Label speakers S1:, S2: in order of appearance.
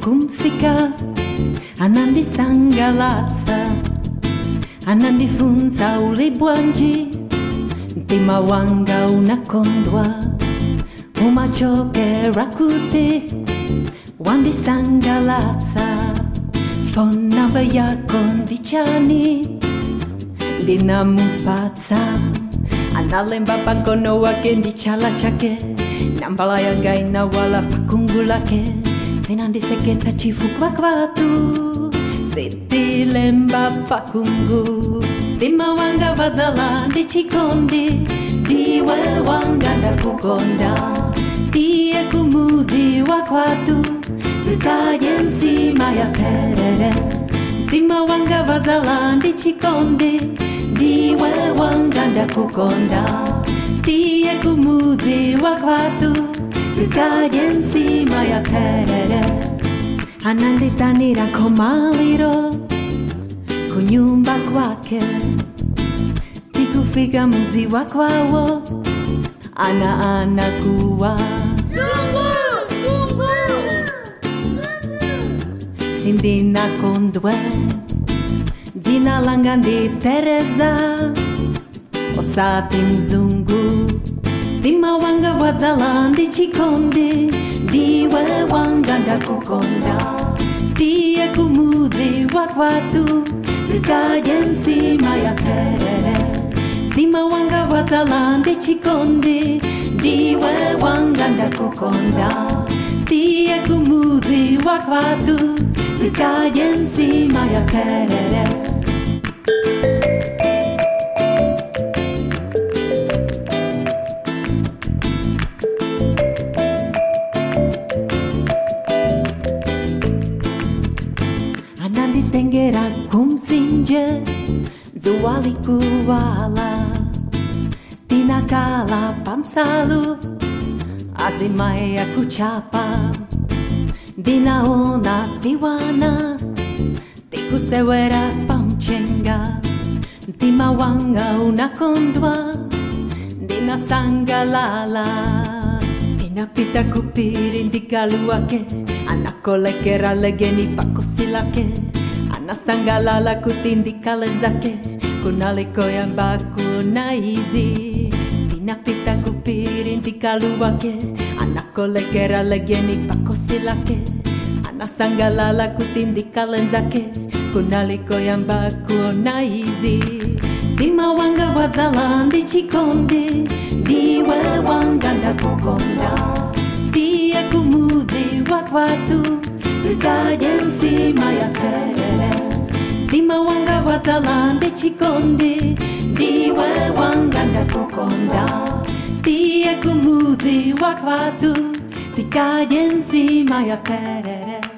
S1: kumsika anandisangalatsa anandifunza uli bwanji mtima wanga unakondwa umachokera kuti wandisangalatsa phone namba yako ndichani ndinamupatsa analemba pagono wake ndichala chake nambala yanga inawala pakungu lake zinandiseketsa chifukwa kwatu sitilemba pakungu mtima wanga wadzala ndichikondi ndiwe wanga ndakukonda ndiye kumudzi wa kwatu tukaye nsima ya terere mtima wanga wadzala ndichikondi ndiwe wanga ndakukonda ndiye kumudzi wa kwatu tukaye nsima ya terere ananditanira komaliro kunyumba kwake tikufika mudzi wa kwawo ana anakuwa sindinakondwe dzina langa ndi tereza osati mzungu mtima wanga wadzala ndi chikondi ndiwe wanga ndakukonda ndiye kumudzi wa kwatu tukaye nsima ya terere mtima wanga wadzala ndi chikondi ndiwe wanga ndakukonda ndiye kumudzi wa kwatu tukaye nsima ya terere ananditengera kumsinje zuwa likuwala tinakala pamsalu azimai ya kuchapa ndinaona tiwana tikusewera pamchenga mtima wanga unakondwa ndinasangalala ndinapita kupiri ndikalu wake anakolekera legeni pakosi lake anasangalala kuti ndikale zake kunalikoyamba kuna izi ndinapita kupiri ndikalu wake anakolekera legeni pakosi lake anasangalala kuti ndikale zake kunalikoyamba kuna izi mtima wanga wadzala ndichikondi ndiwe wanga ndakukonda ndiye kumudzi wa kwatu tukaye nsima ya terere mtima wanga wadzala ndichikondi ndiwe wanga ndakukonda ndiye kumudzi wa kwatu tukaye nsima ya terere